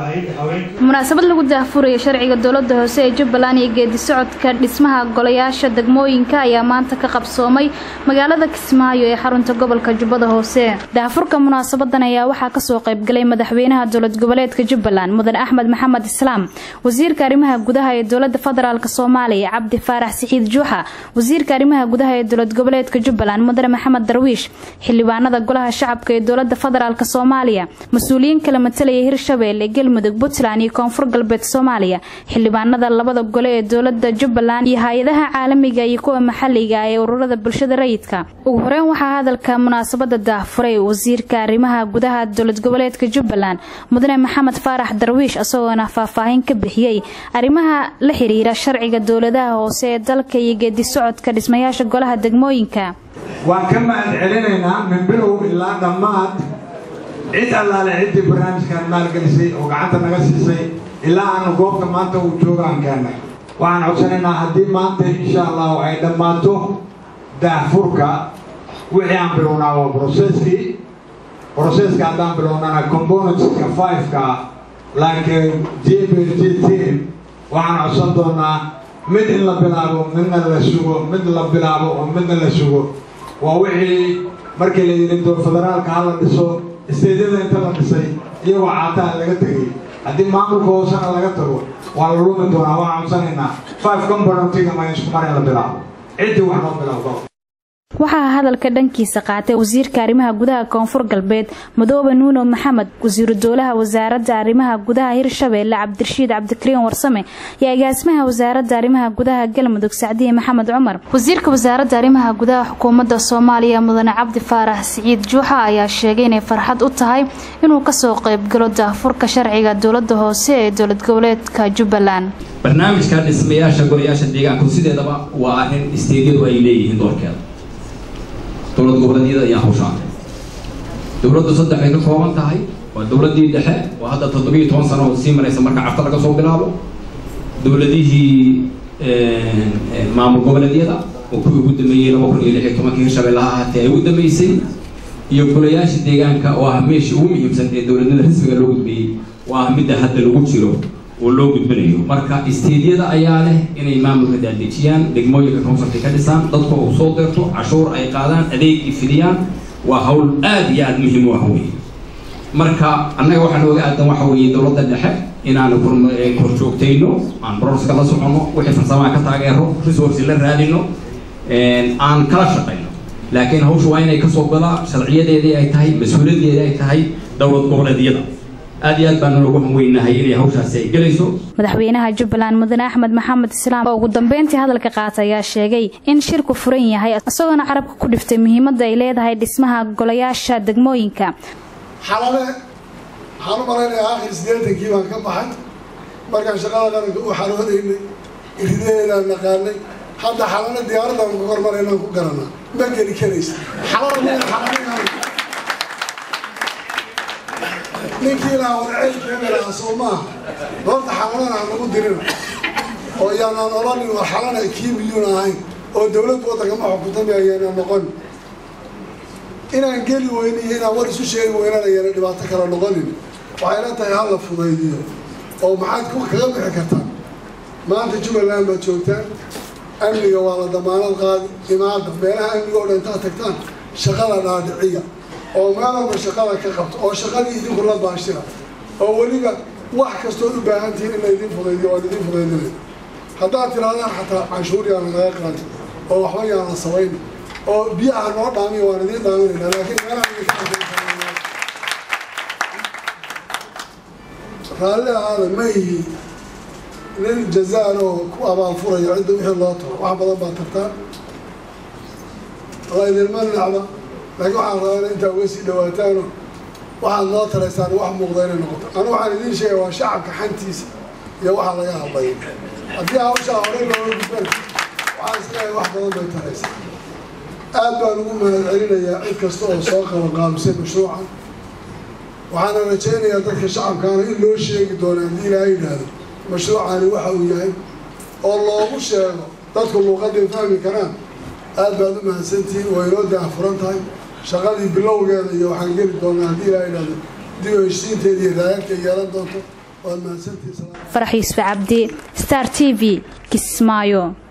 ahayd haweenka munaasabad lagu daahfuraya sharciga dowlada hoose ee jubbaland iyo geedi socodka dhismaha golayaasha degmooyinka ayaa maanta ka qabsoomay magaalada kismaayo ee xarunta gobolka jubbada hoose daahfurka munaasabadan ayaa waxaa kasoo qaybgalay madaxweynaha dowlad goboleedka jubbaland mudan axmed maxamed islaam wasiirka arrimaha gudaha ee dowlada federaalk soomaaliya cabdi faarax sixiid juuxa wasiirka arrimaha gudaha ee dowlad goboleedka jubbaland mudane maxamed darwiish xildhibaanada golaha shacabka ee dowlada federaalk soomaaliya mas-uuliyiin kala matalaya hirshabeelle galmudug puntland iyo koonfur galbeed soomaaliya xildhibaanada labada gole ee dowlada jubbaland iyo hay-adaha caalamiga iyo kuwa maxaliga ee ururada bulshada rayidka ugu horeyn waxaa hadalka munaasabada daahfuray wasiirka arrimaha gudaha dowlad goboleedka jubbaland mudane maxamed faarax darwiish isagoona faahfaahin ka bixiyey arrimaha la xiriira sharciga dowladaha hoose ee dalka iyo geedi socodka dhismayaasha golaha degmooyinka waan ka mahad celinaynaa min bilow ilaa dhammaad cid allaale ciddii barnaamijkan maalgelisay oo gacanta naga siisay ilaa aanu goobta maanta uu jooga aan keennay waxaan codsanaynaa haddii maanta insha allahu ay dhammaato daahfurka wixii aan bilownaa waa broseskii broseska haddaan bilownana componentska fiveka like jbgt waxaan codsan doonaa mid in la bilaabo midna la sugo mid la bilaabo oo midna la sugo waa wixii markii la yidhi doo federaalka ha la dhiso isteedyada inta la dhisay iyagoo caataa laga tegay haddii maamulka hoosena laga tago waa la lumi doonaa waxaan codsanaynaa five componentiga ma isku mar in la bilaabo ciddii wax loo bilaabo waxaa hadalka dhankiisa qaatay wasiirka arrimaha gudaha koonfur galbeed madoobe nuuno maxamed wasiiru dowlaha wasaaradda arrimaha gudaha hirshabeelle cabdirashiid cabdikariin warsame iyo agaasimaha wasaaradda arrimaha gudaha galmudug sacdiye maxamed cumar wasiirka wasaaradda arrimaha gudaha xukuumadda soomaaliya mudane cabdi faarax siciid juuxa ayaa sheegay inay farxad u tahay inuu kasoo qaybgalo daahfurka sharciga dowlada hoose ee dowlad goboleedka jubbaland barnaamijka dhismayaasha golayaasha deegaanku sideedaba waa arrin isteedyadu ay leeyihiin doorkeeda dowlad goboleedyada ayaa hawshaatay dowladdu saddex ay ka kooban tahay waa dowladdii dhexe oo hadda toddobiyo toban sano sii maraysa marka cafta laga soo bilaabo dowladihii maamul goboleedyada oo kuwii ugu dambeeyey laba kun iyo lix iyo tobankii hirshabeellaha ahaatee ay ugu dambeysay iyo golayaasha deegaanka oo ah meeshii ugu muhiimsan ee dowladnimada rasmiga loo gudbiyey oo ah midda hadda lagu jiro oo loo gudbinayo marka isteedyada ayaa leh inay maamulka daadejiyaan degmooyinka koonfurta ka dhisaan dadka uu soo deerto cashuur ay qaadaan adeeg ay fidiyaan waa hawl aad iyo aada muhiim u ah wey marka annaga waxaa nooga aadan waxa weeye dowladda dhexe inaanu kor joogtayno aan broska la soconno wixii farsamaha ka taageero resource la raadino aan kala shaqayno laakiin hawsha waa inay kasoo galaa sharciyadeedii ay tahay mas-uuliyadeedii ay tahay dowlad goboleedyada aad iyo aad baan noogu hanweynahay inay hawshaasi ay gelayso madaxweynaha jubbaland mudane axmed maxamed islaam oo ugu dambeyntii hadalka qaata ayaa sheegay in shirku furan yahay isagoona carabka ku dhiftay muhiimadda ay leedahay dhismaha golayaasha degmooyinka xalale waxaan u malaynayaa aakhir siddeetankii baan ka baxay markaan shaqada qaranka u xaroonaynay iridaheedaan naqaanay hadda xalale diyaaradaan ku hormaraynaan ku garanaa ma geli karaysa xalala meel xalalayaan ninkii ilaa warceylkeemelaa soo maaha doorta xalalana aan nagu dirina oo yaanaan odhanin war xalana kii miyuun ahayn oo dowladdu waddanka ma xukuntamay ayaanaan noqon inaan geli weyni iyo inaan war isu sheegi weynaan ayaana dhibaato kala noqonin waxay la tahay hala fudaydiyo oo maxaad kaga bixi kartaan maanta jubbaland baad joogtaan amniga waa la damaanad qaadi imaada meelaha amniga oo dhan intaad tagtaan shaqada dhaadhiciya oo meel walba shaqada ka qabto oo shaqadii idinku la baashira oo weliba wax kastood u baahan tihiin in laydin fudaydiyo waan idin fudaydinay haddaad tirahdaan xataa canshuur yaana naga qaadi oo waxba yaana samayn oo biyaha noo dhaamiya waan idiin dhaaminayna laakiin meelaha raalli ahaada ma ihi nin jazaan oo ku abaanfurayo cidda wixii loo taro wax badan baa tartaa waa idinma nacba laakiin waxaan rabaa in intaa uga sii dhawaataano waxaad noo taraysaan wax muuqda inay noqoto anu waxaan idiin sheegaya waa shacabka xantiisa iyo waxaa laga hadlayo haddii hawshaa horey looga gudbana waxaan isleeyahay wax badan bay taraysaa aad baan ugu mahad celinayaa cid kasta oo soo qabanqaabisay mashruucan waxaana rajaynayaa dadka shacabkaana in loo sheegi doono haddii ilaaha yidhaahdo mashruucani waxa uu yahay oo loogu sheego dadku luuqaday fahmi karaan aad baad u mahadsantihiin waa inoo daahfuran tahay shaqadii bilowgeeda iyo waxaan geli doonaa haddii ilaa idhahdo dib u heshiinteeda iyo raayadka yeelan doonto waad mahadsantihiin farax yuusuf cabdi star t v kismaayo